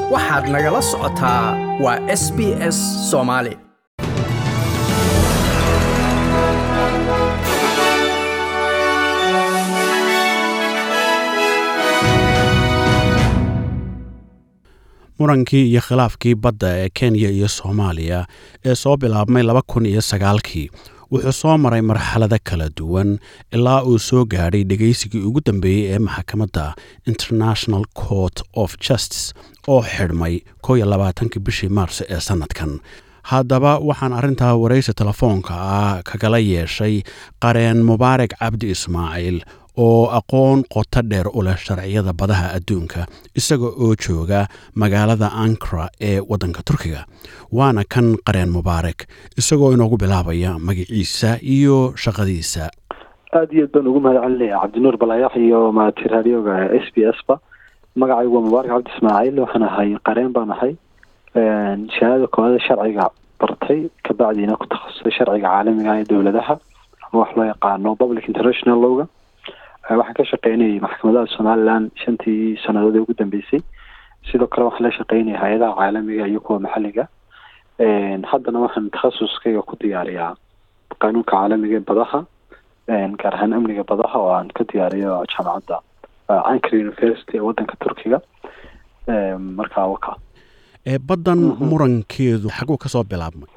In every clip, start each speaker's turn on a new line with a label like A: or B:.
A: waxaad nagala socotaa waa s b s soomaali
B: murankii iyo khilaafkii badda ee kenya iyo soomaaliya ee soo bilaabmay laba kun iyo sagaalkii wuxuu soo maray marxalado kala duwan ilaa uu soo gaadhay dhegaysigii ugu dambeeyey ee maxkamadda international court of justice oo xidhmay kow iyo labaatankii bishii maarso ee sannadkan haddaba waxaan arrintaa waraysi telefoonka ah kagala yeeshay qareen mubaarak cabdi ismaaciil oo aqoon qoto dheer u leh sharciyada badaha adduunka isaga oo jooga magaalada ankara ee waddanka turkiga waana kan qareen mubaarak isagoo inoogu bilaabaya magaciisa iyo shaqadiisa
C: aada iyo aad baan ugu mahad celinaya cabdinuur balaayax iyo maati raadioga s b s ba magacaygu waa mubaarak cabdi ismaaciil waxaan ahay qareen baan ahay shahaadada koowaada sharciga bartay kabacdiina ku takhasusay sharciga caalamiga ee dowladaha ama wax loo yaqaano public international lowga waxaan ka shaqeynayay maxkamadaha somalilan shantii sanadood ee ugu dambeysay sidoo kale waxaan la shaqeynaya hay-adaha caalamiga iyo kuwa maxalliga haddana waxaan takhasuskayga ku diyaariyaa qanuunka caalamiga ee badaha gaar ahaan amniga badaha oo aan ka diyaariyo jaamacadda ankara university ee waddanka turkiga markaa waka
B: baddan murankeedu xaguu kasoo bilaabmay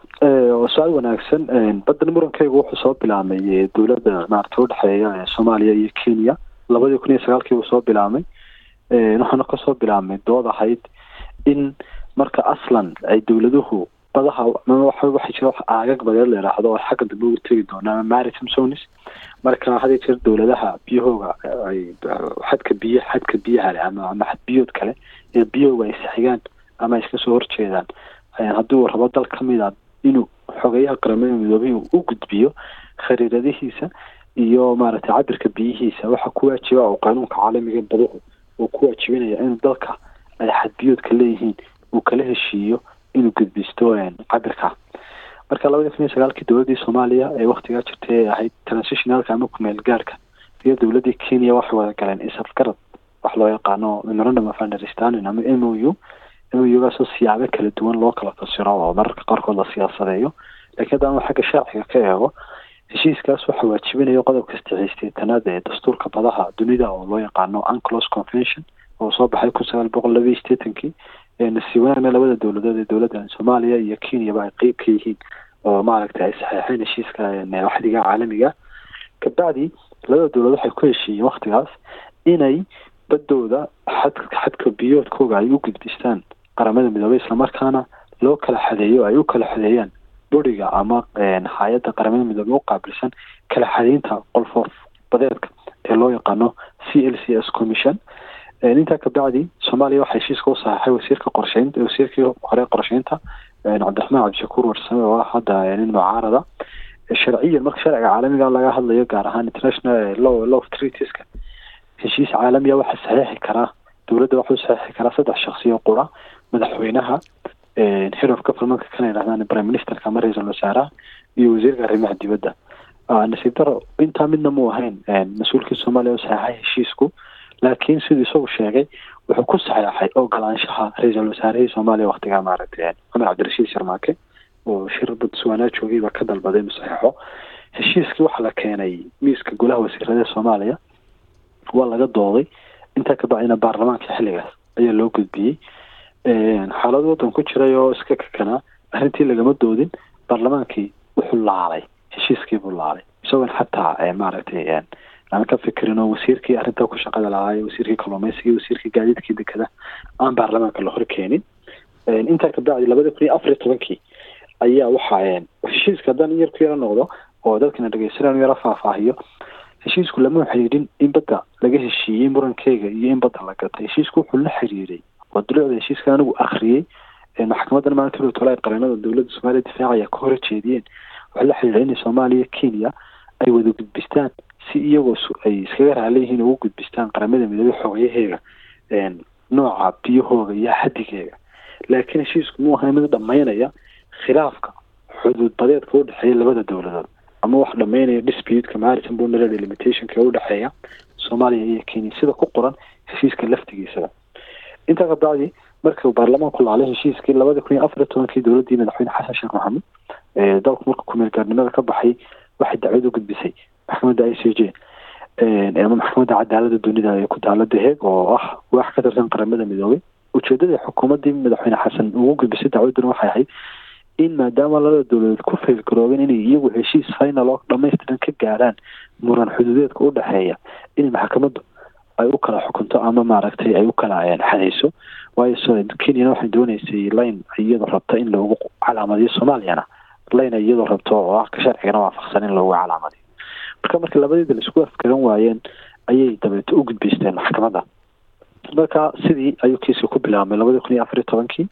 C: su-aal wanaagsan baddan murankeygu wuxuu soo bilaabmay dowladda maarata udhexeeya ee soomaaliya iyo kenya labadii kun iyo sagaalkii uu soo bilaabmay waxaana kasoo bilaabmay dood ahayd in marka aslan ay dowladuhu badaha waxa jira wax aagag badeed la yidhaahdo oo xagga dambe ugu tegi doona ama maritime zones marka hadii jira dowladaha biyahooga ay xadka biy xadka biyaha leh ama ama xad biyood kale ee biyahooga ay saxigaan ama ay iska soo horjeedaan haddii uu rabo dal kamid a inuu xogeyaha qaramada midoobay u gudbiyo khariiradihiisa iyo maaragtay cabirka biyihiisa waxa ku waajiba oo qanuunka caalamiga baduhu uu ku waajibinaya inuu dalka ay xadbiyoodka leeyihiin uu kala heshiiyo inuu gudbisto cabirka marka labadii kun iyo sagaalkii dowladdii soomaaliya ee waktigaa jirtay ee ahayd transitionalka ama kumeel gaarka iyo dowladdii kenya waxay wada galeen isafgarad wax loo yaqaano memorandum of understanding ama m o u gaasoo siyaabo kala duwan loo kala fasiro oo mararka qaarkood la siyaasadeeyo lakiin haddaan xagga sharciga ka eego heshiiskaas waxaa waajibinaya qodobka saddexiysteetanaad ee dastuurka badaha dunida oo loo yaqaano unclos convention oo soo baxay kun sagaal boqol laba iyo sideetankii nasiib wanaagna labada dowladood ee dowladda soomaaliya iyo kenyaba ay qeyb ka yihiin oo maaragtay ay saxeexeen heshiiska waxdiga caalamiga kabacdi labada dowladood waxay ku heshiiyeen waktigaas inay badooda xad xadka biyoodkooga ay u gudbistaan qaramada midoobey islamarkaana loo kala xadeeyo ay u kala xadeeyaan buriga ama hay-adda qaramada midoobey u qaabilsan kala xadeynta qolfoof badeedka ee loo yaqaano c l c s commission intaa kabacdi soomaaliya waxaa heshiiska u saxeixay wasiirka qorsheynta wasiirkii hore qorsheynta cabdiraxmaan cabdishakuur warsame oo ah hadda nin mucaarada sharciyan marka sharciga caalamiga laga hadlayo gaar ahaan international law law of treatieska heshiis caalamiya waxaa saxeixi karaa dowladda waxuu saxeixi karaa saddex shaksiyo qura madaxweynaha head of governmentka kana yidhahdaan prime ministerka ama ra-iisul wasaaraha iyo wasiirka arrimaha dibadda nasiib daro intaa midna mu ahayn mas-uulkii soomaaliya u saxeixay heshiisku laakiin siduu isagu sheegay wuxuu ku saxeexay ogolaanshaha ra-iisul wasaarihii soomaaliya waktigaa maaragtay cumar cabdirashiid sharmaake oo shir botswana joogay baa ka dalbaday inuu saxeixo heshiiskii waxaa la keenay miiska golaha wasiirada soomaaliya waa laga dooday intaa kabacdina baarlamaanka xilligaas ayaa loo gudbiyey xaalad waddan ku jiray oo iska kakanaa arrintii lagama doodin baarlamaankii wuxuu laalay heshiiskii buu laalay isagoon xataa maaragtay aan ka fikirin oo wasiirkii arrintaa ku shaqada lahaay wasiirkii kalluumeysiga wasiirkii gaadiidkii dekada aan baarlamaanka la hor keenin intaa kabacdi labada kun iyo afar iyo tobankii ayaa waxaa heshiiska haddaan in yar ku yaro noqdo oo dadkana dhegeysanaan yaro faahfaahiyo heshiisku lama xiriirin in badda laga heshiiyey murankeyga iyo in badda la gatay heshiisku wuxuu la xiriiray oo dulucda heshiiska anigu akriyey maxkamadan maalinta tolaa qareenada dowladda soomaaliya difaacaya ka hor jeediyeen wuxuu la xiriiray inay soomaaliya kenya ay wada gudbistaan si iyagoo ay iskaga raali yihiin ugu gudbistaan qaramada midoobey xogeyaheega nooca biyahooga iyo xadigeega laakiin heshiisku muu ahay mid dhammaynaya khilaafka xuduud badeedka udhexeeya labada dowladood ama wax dhammaynaya disputeka maritime boundary delimitationka ee udhexeeya soomaaliya iyo kenya sida ku qoran heshiiska laftigiisaba intaa kabacdi markii uu baarlamaanku laalay heshiiskii labada kun iyo afar iyo tobankii dowladdii madaxweyne xasan sheekh maxamuud dalku marka kumeel gaarnimada ka baxay waxay dacwad u gudbisay maxkamadda i c j ama maxkamadda cadaalada dunida ee ku taala deheeg oo ah wax ka tirsan qaramada midoobay ujeedada xukuumaddii madaxweyne xasan ugu gudbisay dacwadduna waxay ahayd in maadaama labada dowladeed ku faylgaroobeen inay iyagu heshiis final oo dhamaystiran ka gaarhaan muran xuduudeedka u dhexeeya in maxkamaddu ay u kala xukunto ama maaragtay ay u kala xadayso waayo kenyana waxay dooneysay line iyadoo rabta in loogu calaamadiyo soomaaliyana line iyadoo rabto oo ah ka sharcigana waafaqsan in loogu calaamadiyo marka markii labadeeda la isku afgaran waayeen ayay dabeeto u gudbaysteen maxkamadda marka sidii ayuu kiiska ku bilaabmay labadii kun iyo afar iyo tobankii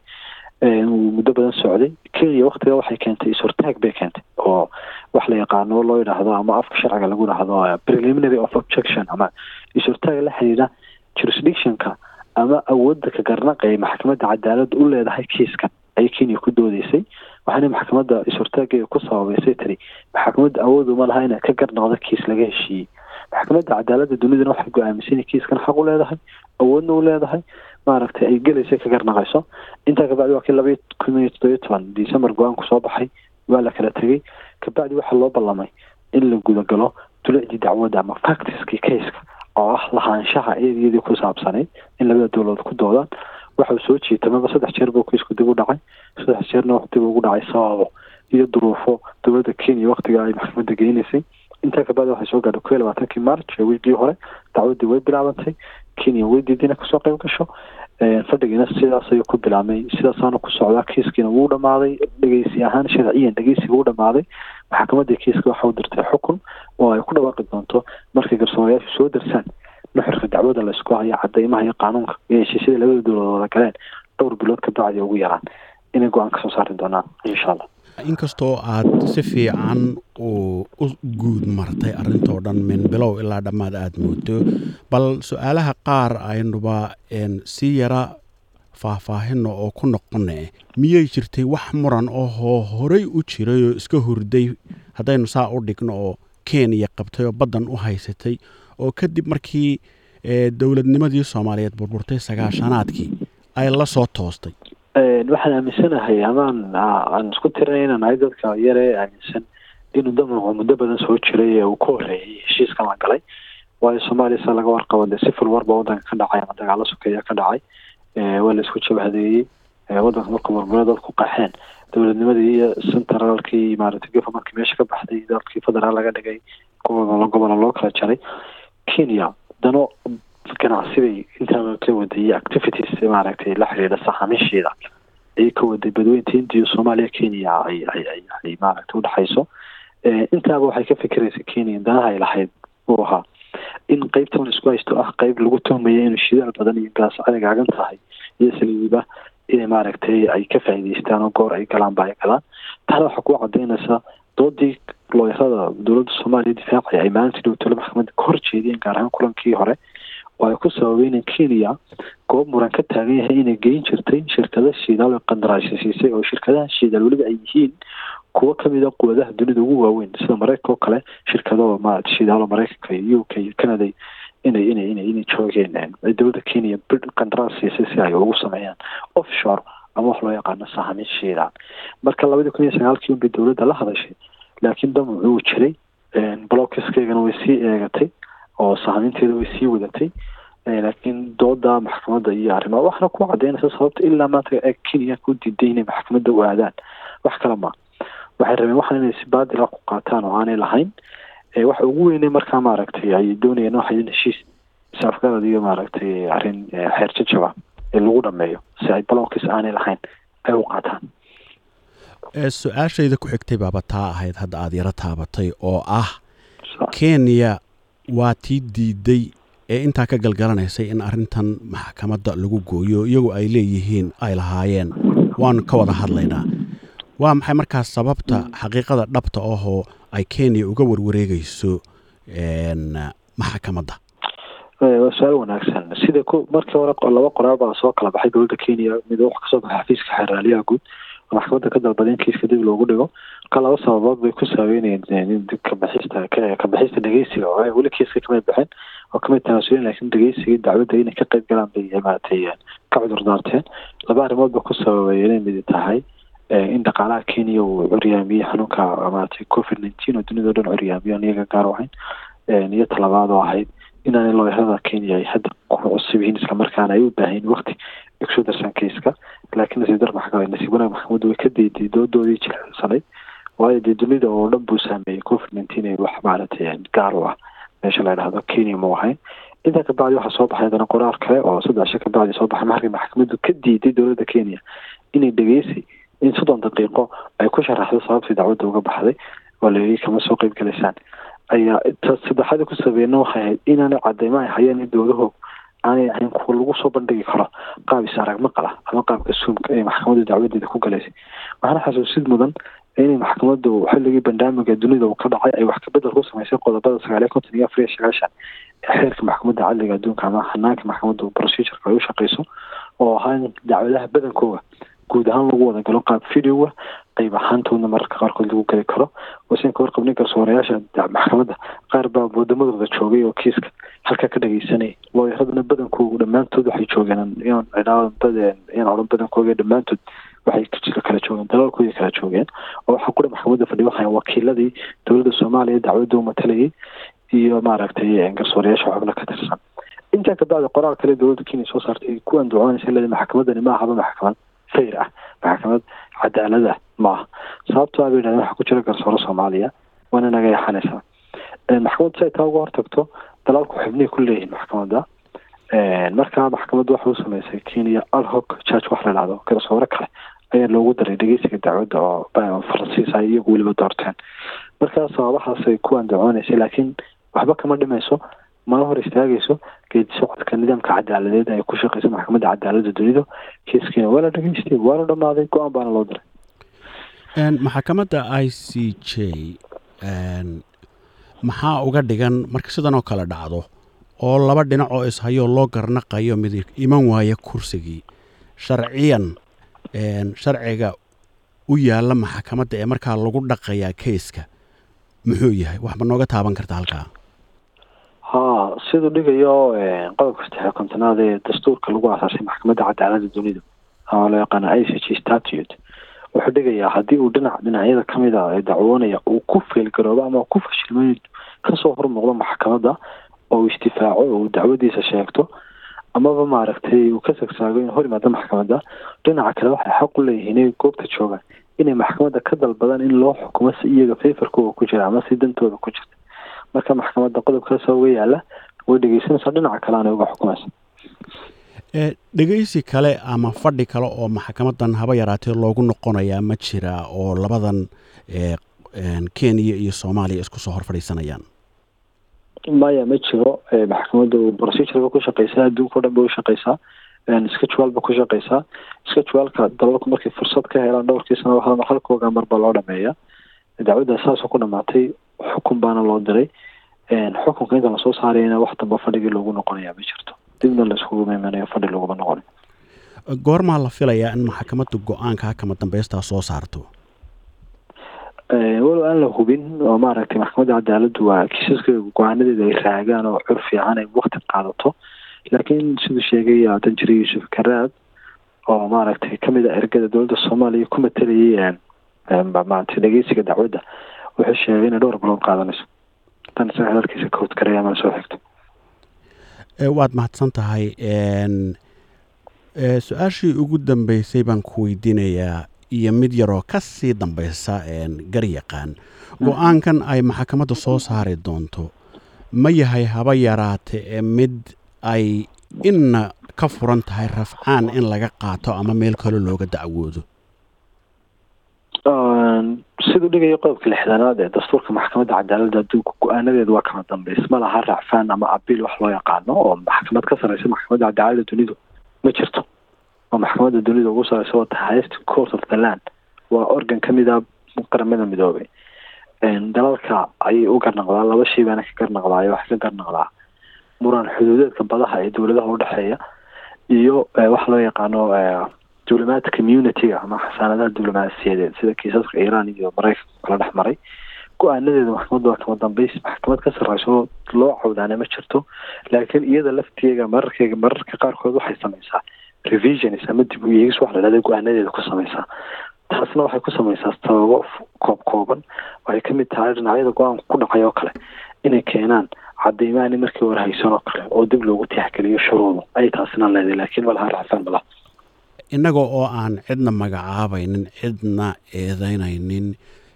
C: uu muddo badan socday kenya waktiga waxay keentay is-hortaag bay keentay oo wax la yaqaano loo yidhaahdo ama afka sharciga lagu dhahdo preliminary of objection ama is-hortaag la xiriira jurisdictionka ama awoodda ka garnaqa ee maxkamadda cadaaladda u leedahay kiiskan ayay kenya ku doodeysay waxaana maxkamadda is-hortaageeda ku sababeysay tiri maxkamadda awood uma laha inaad ka garnaqdo kiis laga heshiiyey maxkamadda cadaaladda dunidana waxay go-aamisay inay kiiskan xaq u leedahay awoodna u leedahay maaragtay ay gelaysa ka garnaqayso intaa kabacdi waa kii labaiyo kun iyo toddobiyo toban december go-aanku soo baxay waa la kala tegey kabacdi waxaa loo ballamay in la gudagalo dulicdii dacwadda ama factiskii caiska oo ah lahaanshaha eediyadii ku saabsanayd in labada dowladood ku doodaan waxau soo jiitamaba saddex jeer buu kiisku dib u dhacay saddex jeerna wax dib ugu dhacay sababo iyo duruufo dowladda kenya waktiga ay maxkamadda geynaysay intaa kabacdi waxay soo gaadhay kow iyo labaatankii march ee wiigii hore dacwaddii way bilaabantay kenya way diidina kasoo qayb gasho fadhigiina sidaas ayuu ku bilaabmay sidaasaana ku socdaa kiiskiina wuu dhamaaday dhegeysi ahaan sharciyan dhegeysiga wuu dhamaaday maxkamaddii kiiska waxa u dirtay xukun oo ay ku dhawaaqi doonto markay garsoorayaashu soo darsaan nuxurka dacwada laysku hayo cadeymaha iyo qaanuunka iyo heshiisyada labada dowladood wada galeen dhowr bilood ka bacdi ugu yaraan inay go-aan kasoo saari doonaan insha allah
B: inkastoo aad si fiican u u guud martay arrintoo dhan min bilow ilaa dhammaad aada moodo bal su-aalaha qaar aynuba si yara faahfaahino oo ku noqone miyay jirtay wax muran ohoo horey u jiray oo iska hurday haddaynu saa u dhigno oo kenya qabtay oo baddan u haysatay oo kadib markii dowladnimadii soomaaliyeed burburtay sagaashanaadkii ay la soo toostay
C: waxaan aaminsanahay amaan aan isku tirinay inaan ahay dadka yare aaminsan inuu damacu muddo badan soo jiray ee uu ka horreeyay heshiiskan la galay waayo soomaaliya sa laga warqabo dee sifil warba waddanka ka dhacay ama dagaalo sokeeya ka dhacay waa la isku jabhadeeyey waddanka markuu burbura dadku qaxeen dowladnimadii iyo centralkii maaragtay governmentkii meesha ka baxday dalkii federaal laga dhigay gobollo gobollo loo kala jaray kenya dano ganacsi bay intaa ka waday iyo activities maaragtay la xiriira saxaamisheeda ayay ka waday badweynta indiya soomaaliya kenya ay ay ay ay maaragtay udhexayso intaaba waxay ka fikiraysay kenya danaha ay lahayd uu ahaa in qeybtan isku haysto ah qeyb lagu tuhmaya inuu shidaal badan iyo gaas cadagaagan tahay iyo saliiba inay maaragtay ay ka faa'iidaystaan oo goor ay galaanba ay galaan taana waxaa ku cadaynaysaa doodii looyarada dowladda soomaaliya difaacaya ay maalintii dhowtole maxkamadda ka hor jeediyeen gaar ahaan kulankii hore oo ay ku sababeen in kenya goob muran ka taagan yahay inay geyn jirtay shirkada shidaal oo qandaraasha siisay oo shirkadaha shidaal weliba ay yihiin kuwo kamid a quwadaha dunida ugu waaweyn sida mareykanka oo kale shirkado maarata shidaalo mareykanka iyo u k iyo canada inay inay inay inay joogeen ay dowladda kenya qandaraas siisay si ay ugu sameeyaan offshore ama wax loo yaqaano sahamin shidaal marka labadii kun iyo sagaalkii unbay dowladda la hadashay laakiin damacu uu jiray blockeskaygana way sii eegatay oo sahaminteeda way sii wadatay laakiin dooda maxkamadda iyo arrimaha waxna ku cadaynaysa sababta ilaa maanta ee kenya ku diiday inay maxkamadda u aadaan wax kale ma waxay rabeen waxan inay si baadila ku qaataan oo aanay lahayn waxa ugu weynay markaa maaragtay ay doonayeen waxay in heshiis isafgarad iyo maaragtay arrin xeer jajaba ee lagu dhameeyo si ay balonkiis aanay lahayn ay u qaataan
B: su-aashayda ku xigtay baaba taa ahayd hadda aada yaro taabatay oo ah kenya waa tii diiday ee intaa ka galgalanaysay in arrintan maxkamadda lagu gooyo iyagu ay leeyihiin ay lahaayeen waanu ka wada hadlaynaa waa maxay markaas sababta xaqiiqada dhabta ahoo ay kenya uga warwareegayso maxkamadda
C: waa su-aal wanaagsan sida ku markii hore laba qoraal baa soo kala baxay dowladda kenya mid wax kasoo baxay xafiiska xeraaliyaha guud oo maxkamadda ka dalbada in kiiska dib loogu dhigo marka laba sababood bay ku saabeynayeen kabaxista kabixista dhegeysiga oo weli kiiska kamay baxeen oo kamay tanaasulin laakiin dhegeysigii dacwadda inay ka qayb galaan bay maaragtay ka cudur daarteen laba arrimood ba ku sababay inay midi tahay in dhaqaalaha kenya uu curyaamiyey xanuunka maaragtay covid nineteen oo dunida o dhan curyaamiyo aan iyaga gaar ahayn iyo talabaad oo ahayd inaanay looyarada kenya ay hadda ku cusub yihiin islamarkaana ay u baahayn waqti ay kusoo darsaan keiska laakiin nasiib dar maxkamad nasiib wanaag maxkamaddu way ka dayday doodoodii jilcsanay waayo dee dunida oo dhan buu saameeyey covid nineteen ee wax maaragtay gaar u ah meesha la dhahdo kenya mau ahayn intaa kabacdi waxaa soo baxay haddana qoraal kale oo saddex sha kabacdi soo baxay markii maxkamaddu ka diiday dowladda kenya inay dhegeysi in soddon daqiiqo ay ku sharaxdo sababtii dacwadda uga baxday oo layidhi kama soo qeyb galaysaan ayaa ta saddexaadii ku sabeeyna waxay ahayd inaanay cadeymo ay hayeen in dowlahoog aanay ahayn kuwa lagu soo bandhigi karo qaab is arag maqal ah ama qaabka suumka ee maxkamaddu dacwadeeda ku galaysay waxaana xasuusid mudan inay maxkamaddu xilligii bandhaamiga dunida uu ka dhacay ay wax kabedel ku samaysay qodobada sagaal iyo konton iyo afar iyo sagaashan ee xeerka maxkamadda cadliga adduunka ama hanaanka maxkamaddu procedureka ay u shaqeyso oo ahaa in dacwadaha badankooga guud ahaan lagu wada galo qaab videoa qeyb ahaantoodna mararka qaarkood lagu geli karo wasen ka warqabnin karsoorayaasha maxkamadda qaar baa wadamadooda joogay oo kiiska halkaa ka dhageysanay looyaradana badankoogu dhammaantood waxay joogeen in odhan badankooga dhammaantood waxay kala joogeen dalalkoodii kala joogeen oo waxaa kudha maxkamadda fadhiya waxay wakiiladii dowladda soomaaliya dacwadda u matalayay iyo maaragtay garsoorayaasha xubno ka tirsan intaa kabacdi qoraal kale dowladda kenya soo saartay ku andacoonaysa leeda maxkamadani ma ahaba maxkamad fayr ah maxkamad cadaalad ah ma aha sababto a bay yidhahdeen waxaa ku jira garsooro soomaaliya waana naga yaxanaysaa maxkamaddu si ay taa uga hortagto dalaalku xubnihi ku leeyihiin maxkamadda markaa maxkamaddu waxa u sameysay kenya alhoc church wax la dhahdo garsoore kale ayaa loogu daray dhegeysiga dacwadda oo faransiis ay iyagu weliba doorteen markaa sababahaasay ku andacooneysay laakiin waxba kama dhimayso mana hor istaagayso geedi socodka nidaamka cadaaladeed ay ku shaqeysa maxkamadda cadaaladda dunidu kiiskiina waa la dhegeystay waa la dhamaaday go-aan baana loo diray
B: maxkamadda i c j maxaa uga dhigan marka sidan oo kale dhacdo oo laba dhinac oo ishayoo loo garnaqayo mid iman waaya kursigii sharciyan sharciga u yaalla maxkamadda ee markaa lagu dhaqayaa keiska muxuu yahay waxba nooga taaban karta halkaa
C: ha siduu dhigayo qodobka saddex iyo kontonaad ee dastuurka lagu aasaasay maxkamadda cadaaladda dunida oo loo yaqaano i c g statute wuxuu dhigayaa haddii uu dhinac dhinacyada kamid a ee dacwoonaya uu ku feelgaroobo ama ku fashilmo kasoo hormuuqdo maxkamadda oo uu isdifaaco oo uu dacwadiisa sheegto amaba maaragtay uu ka sagsaago inuu hor yimaado maxkamadda dhinaca kale waxay xaq u leeyihiin inay goobta joogaan inay maxkamadda ka dalbadaan in loo xukumo si iyaga fayfarkooga ku jira ama si dantooda ku jirta marka maxkamadda qodobkaasa uga yaala way dhegeysanaysaa dhinaca kale aanay uga xukumaysa
B: dhegeysi kale ama fadhi kale oo maxkamadan haba yaraatee loogu noqonayaa ma jira oo labadan kenya iyo soomaaliya isku soo hor fadhiisanayaan
C: maya ma jiro maxkamaddu procedureba ku shaqeysaa adduunka o dhan bay u shaqeysaa schedule ba ku shaqeysaa scheduleka dalalku markay fursad ka helaan dhowrkii sano waxaa halkooga marba loo dhameeya dacwadda saasoo ku dhamaatay xukun baana loo diray xukunka inta lasoo saarayna wax damba fadhigii loogu noqonaya ma jirto dibna laiskugu meymanayo fadhi laguma noqonin
B: goormaa la filayaa in maxkamaddu go-aanka kama dambeystaa soo saarto
C: walow aan la hubin oo maaragtay maxkamadda cadaaladdu waa kiisaska go-aanadeeda ay raagaan oo cur fiican ay wakti qaadato laakiin siduu sheegay danjire yuusuf karaad oo maaragtay kamid a ergada dowladda soomaaliya ku matalayay maaragtay dhegeysiga dacwadda wuxuu sheegay inay dhowr bilood qaadanayso tan isaga hadalkiisa ka hodkaraya ama soo xigto
B: waad mahadsan tahay su-aashii ugu dambeysay baan ku weydiinayaa iyo mid yaroo ka sii dambeysa garyaqaan go-aankan ay maxkamadda soo saari doonto ma yahay haba yaraate ee mid ay inna ka furan tahay rafcaan in laga qaato ama meel kale looga dacwoodo
C: siduu dhigayo qodobka lixdanaad ee dastuurka maxkamadda cadaaladda adduunka go-aanadeedu waa kama dambeys ma laha racfaan ama abiil wax loo yaqaano oo maxkamad ka sareysa maxkamadda cadaaladda dunidu ma jirto oo maxkamadda dunida ugu sareysa waa highest court of the land waa organ kamid a qaramada midoobay dalalka ayay u garnaqdaa laba shay baana ka garnaqdaayo waxay ka garnaqdaa muran xuduudeedka badaha ee dowladaha udhexeeya iyo waxa loo yaqaano diblomaat community-ga ama xasaanadaha diblomaasiyadeed sida kiisaska iiraan iyo maraykanka kala dhex maray go-aanadeeda maxkamadda waa kama dambeys maxkamad ka sarreyso loo cawdaana ma jirto laakiin iyada lafteega mararkeega mararka qaarkood waxay sameysaa revisions ama dib u eegis wax la dhahda go-aanadeeda ku sameysaa taasna waxay ku sameysaa sababo koob kooban waxay kamid tahay dhinacyada go-aanka ku dhacay oo kale inay keenaan cadeymaani markii hore haysan oo kale oo dib loogu tixgeliyo shuruudu ay taasina leedahay laakiin malaha racfaan malaha
B: innaga oo aan cidna magacaabaynin cidna eedeynaynin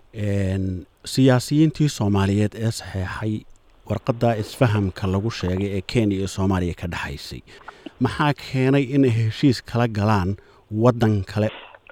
B: siyaasiyiintii soomaaliyeed ee saxeexay warqadda isfahamka lagu sheegay ee kenya iyo soomaaliya ka dhexaysay maxaa keenay inay heshiis kala galaan waddan kale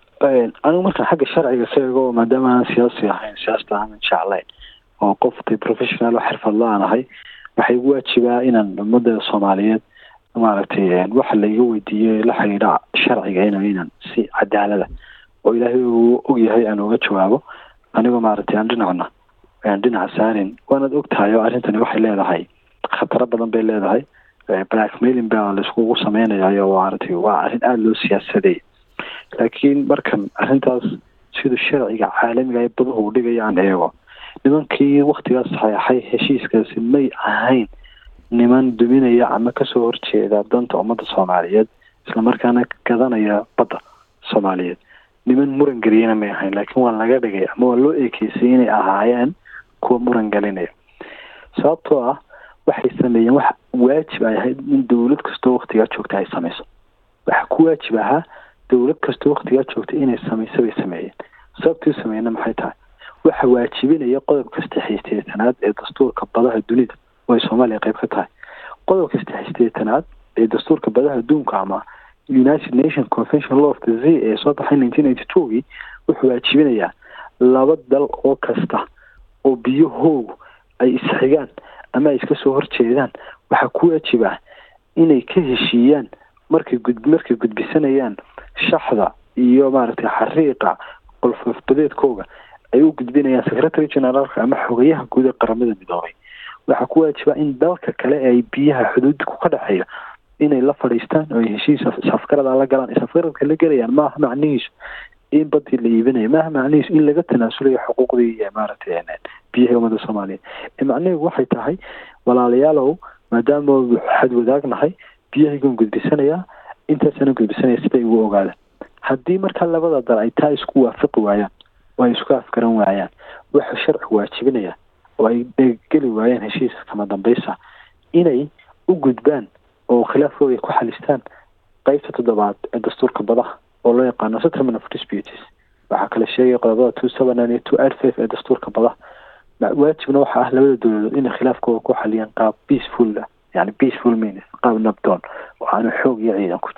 C: anigu markaan xagga sharciga ka eego maadaama aanan siyaasi ahayn siyaasta aanan jeclayn oo qof de professional oo xirfadla aan ahay waxay igu waajibaa inaan ummadda soomaaliyeed maaragtay waxa laiga weydiiyey la xidhiidha sharciga in inaan si cadaalada oo ilaahay uu ogyahay aan uga jawaabo anigoo maaragtay aan dhinacna aan dhinaca saarin waanaad ogtahay oo arrintani waxay leedahay khataro badan bay leedahay blackmailing baa laiskugu sameynayayo maaragtay waa arrin aada loo siyaasaday laakiin markan arrintaas siduu sharciga caalamiga ee baduhu u dhigaya aan eego nimankii waktigaas saxeexay heshiiskaasi may ahayn niman duminaya ama kasoo horjeeda danta ummadda soomaaliyeed islamarkaana gadanaya badda soomaaliyeed niman muran geliyana may ahayn laakiin waa laga dhigay ama waa loo eekeysay inay ahaayeen kuwa muran gelinaya sababtoo ah waxay sameeyeen wax waajib ay ahayd in dowlad kastoo waktigaa joogta ay sameyso waxa ku waajib ahaa dowlad kastoo waktigaa joogta inay sameyso bay sameeyeen sababtii u sameeyena maxay tahay waxa waajibinaya qodobka saddexiysteetanaad ee dastuurka badaha dunida oo ay soomaaliya qayb ka tahay qodobka saddexiysteetanaad ee dastuurka badaha adduunka ama united nation convention law of the z ee soo baxay nineteen eighty twogii wuxuu waajibinayaa laba dal oo kasta oo biyahoogu ay isxigaan ama ay iska soo horjeedaan waxaa ku waajib ah inay ka heshiiyaan markay gud markay gudbisanayaan shaxda iyo maaragtay xariiqa qolfoofbadeedkooga ay u gudbinayaan secretary generaalka ama xogayaha guud ee qaramada midoobay waxaa ku waajiba in dalka kale ee ay biyaha xuduudku ka dhexeeya inay la fadhiistaan oo ay heshiis safgarada la galaan safgaradka la gelayaan maaha macnihiisu in badii la iibinayo maaha macnihiisu in laga tanaasulayo xuquuqdii maaragtay biyaha ummadda soomaaliya macnihigu waxay tahay walaalayaalow maadaama xad wadaagnahay biyahaygan gudbisanayaa intaasana gudbisanaya siday ugu ogaadaan haddii markaa labada dal ay taa isku waafaqi waayaan oo ay isku afgaran waayaan waxa sharcigu waajibinaya oo ay geli waayaan heshiiska kama dambaysa inay u gudbaan oo khilaafkooda ku xalistaan qeybta toddobaad ee dastuurka badaha oo loo yaqaano settlement of disputes waxaa kala sheegaya qodobada two seven nine iyo two eight five ee dastuurka badaha waajibna waxa ah labada dowladood inay khilaafkooda ku xaliyaan qaab peaceful ah yani peaceful means qaab nabdoon oo aanu xoog iyo ciidan ku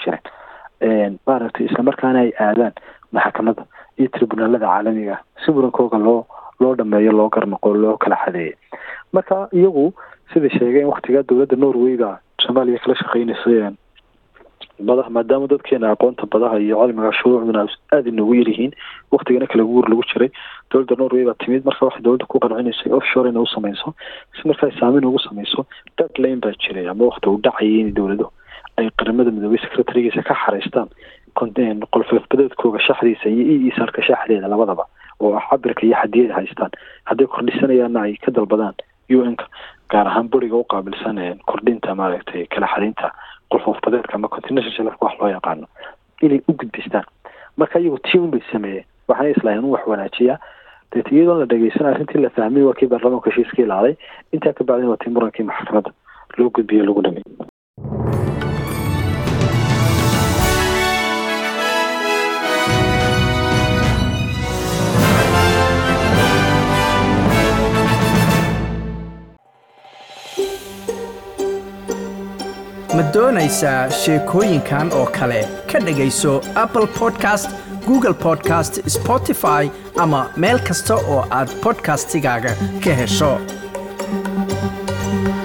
C: jirin maaragtay islamarkaana ay aadaan maxkamadda iyo tribunaalada caalamiga ah si murankooga loo loo dhameeyo loo garnaqo loo kala xadeeyay marka iyagu sida sheegeen waktigaa dowladda norway baa soomaaliya kala shaqeynaysay badaha maadaama dadkeena aqoonta badaha iyo cilmiga shuruucduna aada inoogu yaryihiin waktigana kala guur lagu jiray dowladda norway baa timid marka waxay dowladda ku qancinaysay offshore inay u sameyso si markaa saameyn ugu sameyso deadline baa jiray ama wakti uu dhacayay in dowlado ay qaramada midoobay secretarigiisa ka xareystaan qolfoofbadeedkooga shaxdiisa iyo e isaalka shaxdeeda labadaba oo ah cabirka iyo xadiyada haystaan hadday kordhisanayaanna ay ka dalbadaan u n-ka gaar ahaan buriga u qaabilsan kordhinta maaragtay kala xadinta qolfoofbadeedka ama continental shelfka wax loo yaqaano inay u gudbistaan marka iyagu tiun bay sameeyeen waxaana islahayn u wax wanaajiyaa deet iyadoon la dhegeysan arrintii la fahmay waa kii baarlamaanka heshiiska ilaaday intaa ka bacdin waa tii murankii maxkamadda loo gudbiyo lagu dhamay
A: ma doonaysaa sheekooyinkan oo kale ka dhegayso apple podcast google podcast spotify ama meel kasta oo aad podcastigaaga ka hesho